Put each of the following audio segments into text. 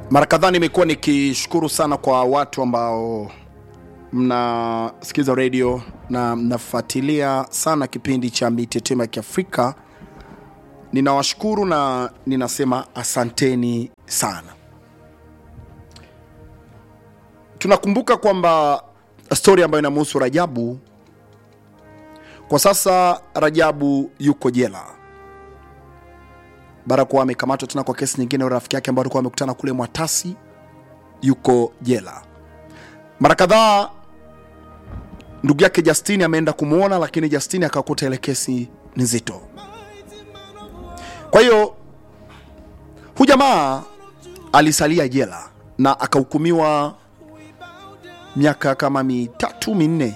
Mara kadhaa nimekuwa nikishukuru sana kwa watu ambao mnasikiza redio na mnafuatilia sana kipindi cha Mitetemo ya Kiafrika. Ninawashukuru na ninasema asanteni sana. Tunakumbuka kwamba stori ambayo inamhusu Rajabu, kwa sasa Rajabu yuko jela baada ya kuwa amekamatwa tena kwa kesi nyingine. Rafiki yake ambao alikuwa amekutana kule Mwatasi yuko jela. Mara kadhaa ndugu yake Justini ameenda kumwona, lakini Justini akakuta ile kesi ni nzito. Kwa hiyo hu jamaa alisalia jela na akahukumiwa miaka kama mitatu minne,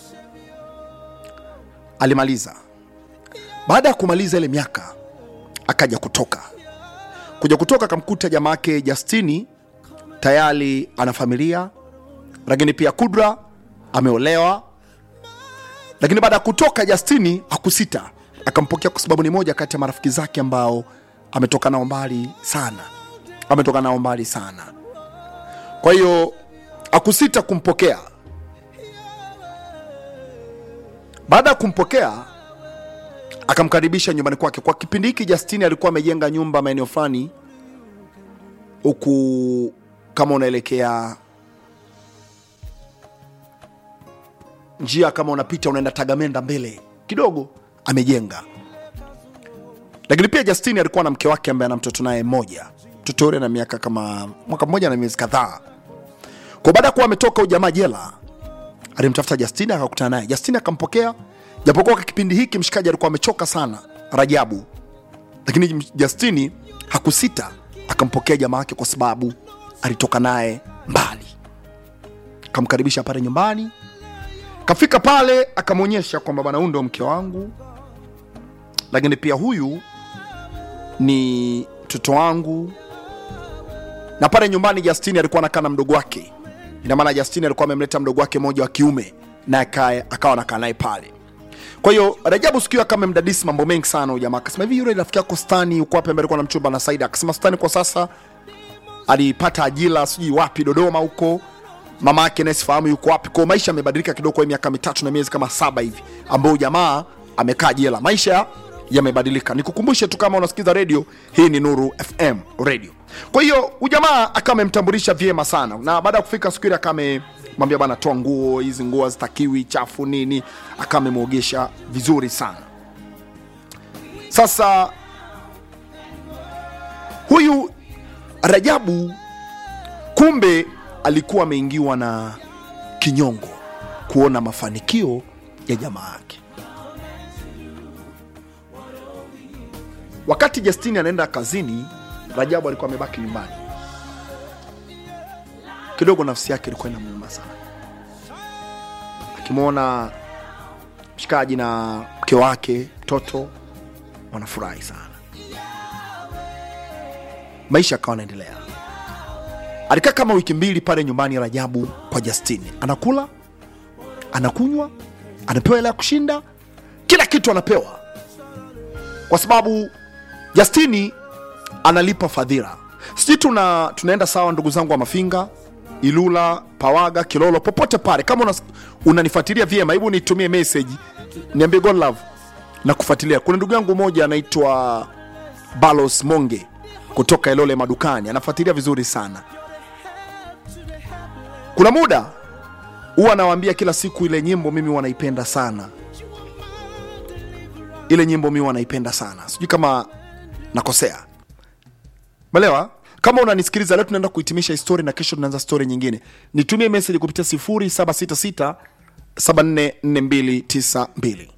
alimaliza. Baada ya kumaliza ile miaka akaja kutoka kuja kutoka, akamkuta jamaa yake Justini tayari ana familia, lakini pia Kudra ameolewa. Lakini baada ya kutoka, Justini hakusita, akampokea kwa sababu ni moja kati ya marafiki zake ambao ametoka nao mbali sana, ametoka nao mbali sana. Kwa hiyo hakusita kumpokea. Baada ya kumpokea akamkaribisha nyumbani kwake. Kwa kipindi hiki Justini alikuwa amejenga nyumba maeneo fulani huku, kama unaelekea njia, kama unapita unaenda Tagamenda mbele kidogo, amejenga. Lakini pia Justini alikuwa na mke wake ambaye ana mtoto naye mmoja, mtoto yule na miaka kama mwaka mmoja na miezi kadhaa. Kwa baada ya kuwa ametoka ujamaa jela, alimtafuta Justini akakutana naye. Justini akampokea japokuwa kwa kipindi hiki mshikaji alikuwa amechoka sana Rajabu, lakini Justini hakusita akampokea jamaa wake kwa sababu alitoka naye mbali. Akamkaribisha pale nyumbani, kafika pale akamwonyesha kwamba bwana, huyu ndo mke wangu, lakini pia huyu ni mtoto wangu. Na pale nyumbani Justini alikuwa anakaa na mdogo wake, ina maana Justini alikuwa amemleta mdogo wake mmoja wa kiume na akawa anakaa naye pale kwa hiyo Rajabu siku hiyo kama mdadisi mambo mengi sana huyu jamaa akasema hivi, yule rafiki yako Stani uko wapi, ambaye alikuwa na mchumba na Saida? Akasema Stani kwa sasa alipata ajira sijui wapi Dodoma huko, mama yake naye sifahamu yuko wapi. Kwa maisha yamebadilika kidogo kwa miaka mitatu na miezi kama saba hivi ambao jamaa amekaa jela, maisha yamebadilika. Nikukumbushe tu kama unasikiza redio hii, ni Nuru FM radio. Kwa hiyo ujamaa akawa amemtambulisha vyema sana, na baada ya kufika siku ile akame mwambia bana, toa nguo hizi, nguo hazitakiwi chafu nini, akawa amemwogesha vizuri sana. Sasa huyu Rajabu kumbe alikuwa ameingiwa na kinyongo kuona mafanikio ya jamaa yake. Wakati Justini anaenda kazini, Rajabu alikuwa amebaki nyumbani kidogo nafsi yake ilikuwa inamuuma sana, akimwona mshikaji na mke wake mtoto wanafurahi sana, maisha akawa anaendelea. Alikaa kama wiki mbili pale nyumbani Rajabu kwa Justini, anakula anakunywa, anapewa hela ya kushinda, kila kitu anapewa, kwa sababu Justini analipa fadhila. Sijui tuna tunaenda sawa, ndugu zangu wa Mafinga Ilula, Pawaga, Kilolo, popote pale, kama unanifuatilia vyema, hebu nitumie message niambie God love na kufuatilia. Kuna ndugu yangu mmoja anaitwa Balos Monge kutoka Ilole madukani, anafuatilia vizuri sana. Kuna muda huwa anawaambia kila siku, ile nyimbo mimi wanaipenda sana, ile nyimbo mimi wanaipenda sana, sijui kama nakosea, melewa kama unanisikiliza leo, tunaenda kuhitimisha histori na kesho tunaanza stori nyingine. Nitumie meseji kupitia 0766 744292.